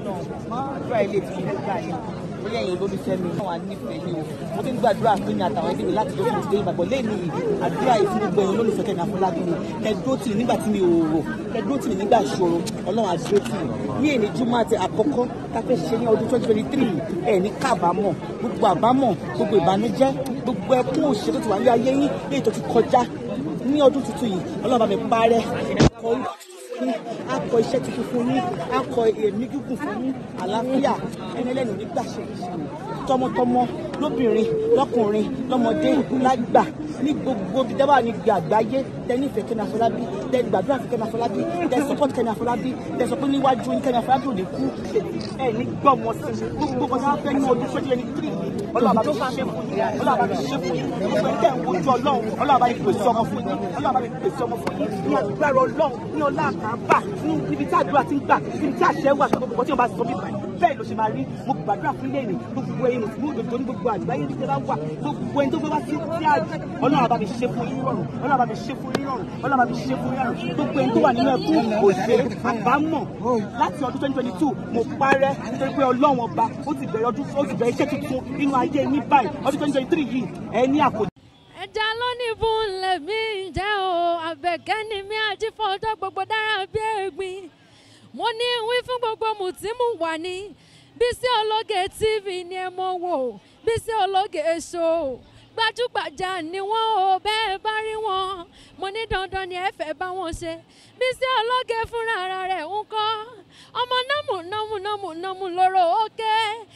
náà àdúrà ilé tí mo gbà yẹn bóyá ẹ̀yin olólùfẹ́ mi náà wà nífẹ̀ẹ́ mi o mo ti ń gbàdúrà fún mi àtàwọn ẹbí mi láti tó fún mi ìgbàgbọ́ lẹ́nu àdúrà yìí fún gbogbo ẹ̀yin olólùfẹ́ Kẹ́mi Afọlábí ni kẹ́dúró tì mí nígbà tí mi ò rò kẹ́dúró tì mí nígbà ìṣòro ọlọ́run àdúró tì mí ní èyí júmọ́ àti àkọ́kọ́ tá a fẹ́ ṣe ní ọdún twenty twenty three ẹ̀ ní kábàámọ̀ gbogbo àbámọ̀ gbogbo ìbànújẹ́ gbogbo ẹkún òṣèlú tó wà ní ayé yín léyìí tó ti kọjá ní ọdún tuntun yìí ọlọ́run bá mi parẹ́ ẹ̀kọ́ orúkọ fún yín á kọ iṣẹ́ tuntun fún yín á kọ èmi gígùn fún yín àlàáfíà ẹni ẹlẹ́nu nígbà ṣe tọmọtọmọ lóbìnrin lọkùnrin lọmọdé lágbà ní gbogbo ibi dábàá ní gbé àgbáyé tẹ nífẹ̀ẹ́ Kẹ́mi Afọlábí tẹ gbàdúrà fún Kẹ́mi Afọlábí tẹ support Kẹ́mi Afọlábí tẹ sọ pé níwájú ní Kẹ́mi Afọlábí ò ní kú ẹ ní gbọmọ sí gbogbo kan tí wọn fẹ́ ní ọdún sójú ẹni tírì ọlọ́ọ̀bá mi ṣe fún yín ọlọ́ọ̀bá mi ṣe fún yín gbogbo ẹ̀ tẹ̀ ń wojú ọlọ́run ọlọ́ọ̀bá mi pèsè ọmọ fún yín ọlọ́ọ̀bá mi pèsè ọmọ fún yín ní agbára ọlọ́run ní ọlá àkàbà ní ibi tí àdúrà ti ń gbà ibi tí àṣẹ wà gbogbo tí wọn bá sọ mí bẹ́ẹ̀ ló ṣe máa rí mo gbàdúrà fún ilé ìrìn gbogbo ẹ̀yin mùsùlùmí òdòdó ní gbogbo àgbáyé ní tẹ́lá wà gbogbo ẹni tó gbé wá sí sí àjò ọlọ́run àbá mi ṣe fún yín rọrùn ọlọ́run àbá mi ṣe fún yín rọrùn ọlọ́run àbá mi ṣe fún yín rọrùn gbogbo ẹni tó wà nínú ẹkún òṣè àbámọ̀ láti ọdún twenty twenty two mo parẹ́ nítorí pé ọlọ́run ọba ó ti bẹ̀rẹ̀ ọdún ó ti bẹ̀rẹ̀ iṣẹ́ tuntun nínú ayé yín báyìí ọdún twenty twenty three yìí ẹ ní àkójọ ẹja lónìí fún lèmi jẹ́ o àbẹ̀kẹ́ ni mi àjífọ́jọ́ gbogbo dára bí ẹ̀gbin mo ní wí fún gbogbo mùtímù wà ní Bísí Ológe TV ni ẹ mọ̀ wò Bísí Ológe show gbajúgbajà ni wọ́n o bẹ́ẹ̀ bá rí wọn mo ní dandan ni ẹ fẹ́ bá wọn ṣe Bísí Ológe fúnra ara rẹ̀ ń kọ́ ọmọ nọ́mù nọ́mù nọ́mù nọ́mù lóró òkè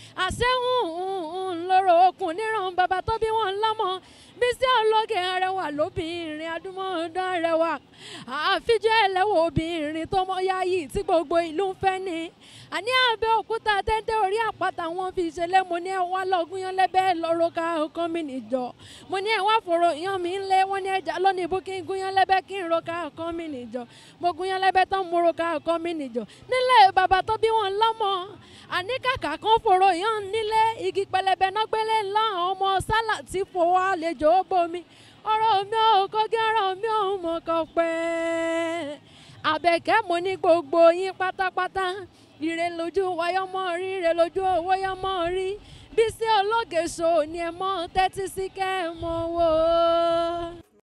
àṣẹ́hùn lóró okùn níran bàbá tó bí wọn lọ́mọ Bísí Ológe arẹwà lóbìnrin adúmọ̀ọ́dán arẹwà àfijọ́ ẹlẹ́wọ̀ obìnrin tó mọ yáyì tí gbogbo ìlú ń fẹ́ ni àní Abẹ́òkúta tẹ́tẹ́ orí àpáta wọn fi ṣẹlẹ̀ mo ní ẹ wá lọ́gùn yan lẹ́bẹ̀ lọ́rọ́ ká ọkọ mi nìjọ mo ní ẹ wá fòrò yan mi ńlẹ̀ wọ́n ní ẹja lónìí bó kí n gún yan lẹ́bẹ̀ kí n ro ká ọkọ mi nìjọ mo gún yan lẹ́bẹ̀ tán mo ro ká ọkọ mi nìjọ nílẹ̀ bàbá tó bí wọn lọ́mọ àní kàkà kan fòrò yan nílé igi pẹlẹbẹ náà gbélé ńlá ọmọ sálà tí fowó àlejò ó bomi ọ̀rọ̀ mi ò kọ́gí ọ̀rọ̀ mi ò mọ̀ kọ́ pẹ́ àbẹ̀kẹ́ mo ní gbogbo yín pátápátá ire lójú wáyọ́mọ́ rí ire lójú owó yọ́mọ́ rí Bísí Ológe show ni ẹ mọ́ tẹ́tí sí kẹ́ ẹ mọ́ wò ó.